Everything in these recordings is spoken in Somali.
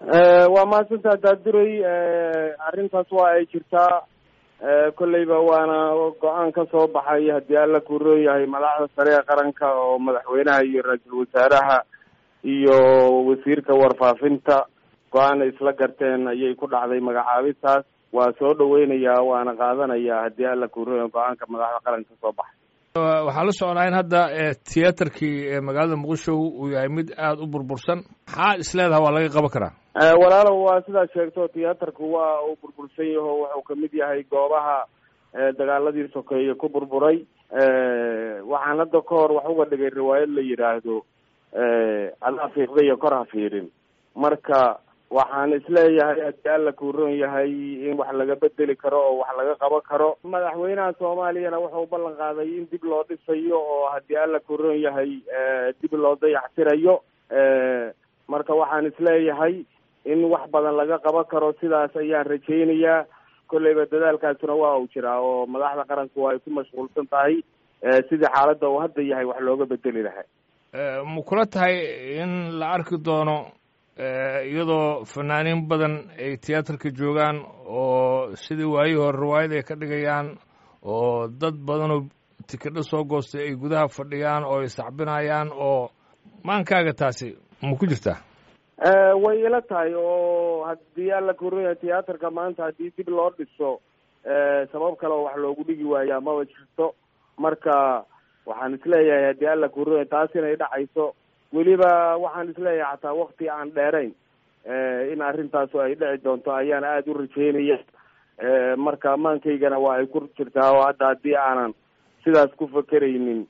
waa mahadsantaa daaduray arrintaas waa ay jirtaa kolleyba waana go-aan ka soo baxay haddii alla kuroon yahay madaxda sare ee qaranka oo madaxweynaha iyo ra-iisul wasaaraha iyo wasiirka warfaafinta go-aan ay isla garteen ayay ku dhacday magacaabintaas waa soo dhaweynayaa waana qaadanayaa haddii alla kuroon yahay go-aanka madaxda qaranka ka soo baxay waxaa la socnaa in hadda tiyaatarkii magaalada muqdisho uu yahay mid aada u burbursan maxaa isleedaha waa laga qaban karaa walaalow waa sidaad sheegto tiyaatarku waa uu burbursan yaho wuxuu kamid yahay goobaha dagaaladii sokeeye ku burburay waxaan hadda ka hor wax uga dhigay riwaayad la yidhaahdo adaa fiiqda iyo kor ha fiirin marka waxaan isleeyahay haddii alla kuuron yahay in wax laga bedeli karo oo wax laga qaban karo madaxweynaha soomaaliyana wuxuu ballan qaaday in dib loo dhisayo oo haddii alla kuuron yahay dib loo dayactirayo marka waxaan isleeyahay in wax badan laga qaban karo sidaas ayaan rajaynayaa kolleyba dadaalkaasuna waa uu jiraa oo madaxda qaranku ay ku mashquulsan tahay sidii xaaladda uu hadda yahay wax looga bedeli lahaa ma kula tahay in la arki doono iyadoo fanaaniin badan ay tiyaatarka joogaan oo sidii waayihii hore riwaayad ay ka dhigayaan oo dad badanoo tikidho soo goostay ay gudaha fadhiyaan oo ay sacbinayaan oo maankaaga taasi ma ku jirtaa way ila tahay oo haddii alla kuroya tiyaatarka maanta haddii dib loo dhiso sabab kale oo wax loogu dhigi waayaa maba jirto marka waxaan isleeyahay haddii alla kuroya taas inay dhacayso weliba waxaan isleeyahay xataa wakti aan dheerayn in arrintaasu ay dhici doonto ayaan aada u rajeynaya marka ammaankhaygana waa ay ku jirtaa oo hadda haddii aanan sidaas ku fakeraynin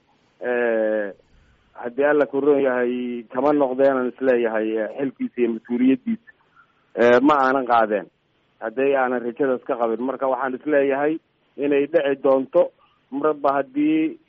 haddii alla kuroon yahay kama noqdeenan isleeyahay xilkiisa iyo mas-uuliyaddiisa ma aanan qaadeen hadday aanan rajadaas ka qabin marka waxaan isleeyahay inay dhici doonto marba haddii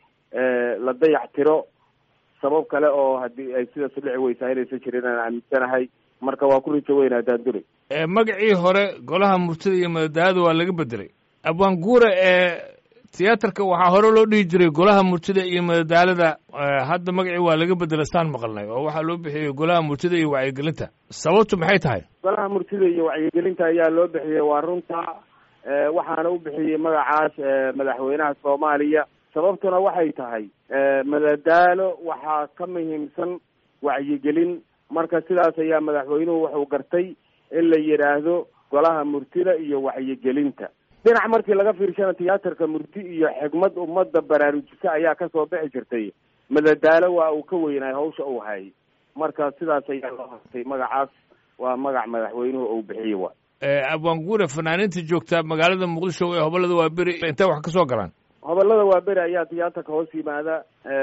la dayac tiro sabab kale oo haddii ay sidaas u dhici weysaa inaysan jirin aan aaminsanahay marka waa ku rajo weynaa daandure magacii hore golaha murtida iyo madadaalada waa laga bedelay abwaanguura ee tiyaatarka waxaa hore loo dhihi jiray golaha murtida iyo madadaalada hadda magacii waa laga bedela saan maqalnay oo waxaa loo bixiyey golaha murtida iyo wacyigelinta sababtu maxay tahay golaha murtida iyo wacyigelinta ayaa loo bixiyey waa runta waxaana u bixiyey magacaas madaxweynaha soomaaliya sababtuna waxay tahay madadaalo waxaa ka muhiimsan wacyigelin marka sidaas ayaa madaxweynuhu wuxuu gartay in la yidhaahdo golaha murtida iyo wacyigelinta dhinac markii laga fiirshana tiyaatarka murti iyo xigmad ummadda baraarujisa ayaa kasoo bixi jirtay madadaalo waa uu ka weynaay hawsha uu hayay marka sidaas ayaa loo hartay magacaas waa magac madaxweynuhu uu bixiyey wa abwaanguura fanaaniinta joogta magaalada muqdisho ee hobolada waa beri intay wax ka soo galaan hobolada waa beri ayaa tiyaatarka hoos yimaada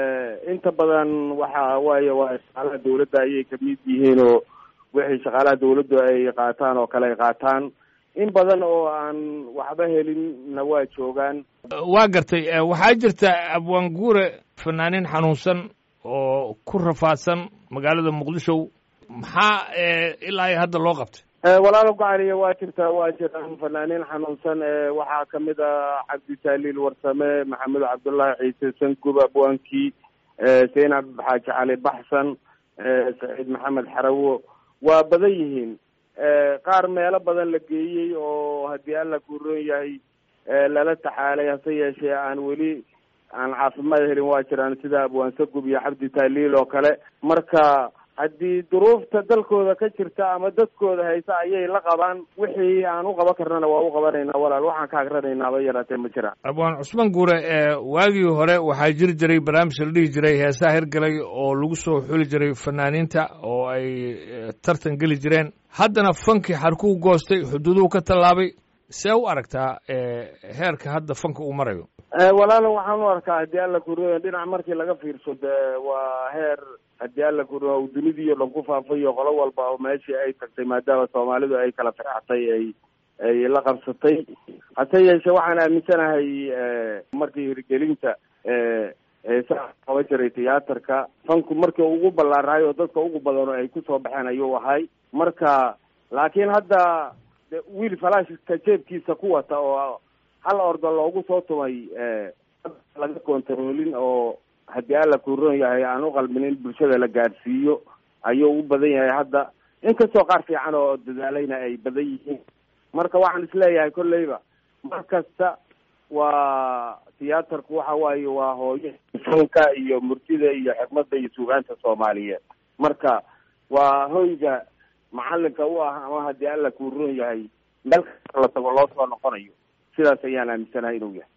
inta badan waxa waaye waa shaqaalaha dawladda ayay kamid yihiin oo wixii shaqaalaha dawladdu ay qaataan oo kale ay qaataan in badan oo aan waxba helinna waa joogaan waa gartay waxaa jirta abwaanguure fanaaniin xanuunsan oo ku rafaadsan magaalada muqdisho maxaa ilaa iyo hadda loo qabtay walaalo gocaliya waa jirtaa waa jiraan fanaaniin xanuunsan waxaa kamid ah cabdisaliil warsame maxamed cabdullaahi ciise sangub abwaankii zaynab xaaji cali baxsan saciid maxamed xarawo waa badan yihiin qaar meelo badan la geeyey oo haddii alla kuuroon yahay lala taxaalay hase yeeshee aan weli aan caafimaad helin waa jiraan sida abwaan sagub iyo cabdi taaliil oo kale marka haddii duruufta dalkooda ka jirta ama dadkooda haysa ayay la qabaan wixii aan u qaban karnana waa u qabanaynaa walaal waxaan ka agranaynaaba yaraatee ma jiraan abwaan cusmaan guure waagii hore waxaa jiri jiray barnaamij la dhihi jiray heesaha hirgalay oo lagu soo xuli jiray fanaaniinta oo ay tartan geli jireen haddana fankii xarkuu goostay xuduuduhu ka tallaabay see u aragtaa heerka hadda fanka uu marayo walaalo waxaan u arkaa haddii alla kuriyo dhinac markii laga fiirso de waa heer haddii alla kuriyo uu dunidii o dhan ku faafayo qolo walba oo meeshii ay tagtay maadaama soomaalidu ay kala firxatay ay ay la qabsatay hase yeeshee waxaan aaminsanahay markii hirgelinta heesaha qaban jiray tiyaatarka fanku markii ugu ballaarahay oo dadka ugu badan oo ay kusoo baxeen ayuu ahay marka laakiin hadda wiil falaashka jeebkiisa ku wata oo hal ordo loogu soo tumay laga kontaroolin oo haddii alla kuuron yahay aan u qalmin in bulshada la gaadhsiiyo ayuu u badan yahay hadda inkastoo qaar fiican oo dadaalayna ay badan yihiin marka waxaan isleeyahay kolleyba mar kasta waa tiyaatarku waxa waaye waa hooyo fanka iyo murtida iyo xikmadda iyo suugaanta soomaaliyeed marka waa hoyga macalinka u ah ama haddii alla kuu roon yahay meel kasta la tago loo soo noqonayo sidaas ayaan aaminsanahay inuu yahay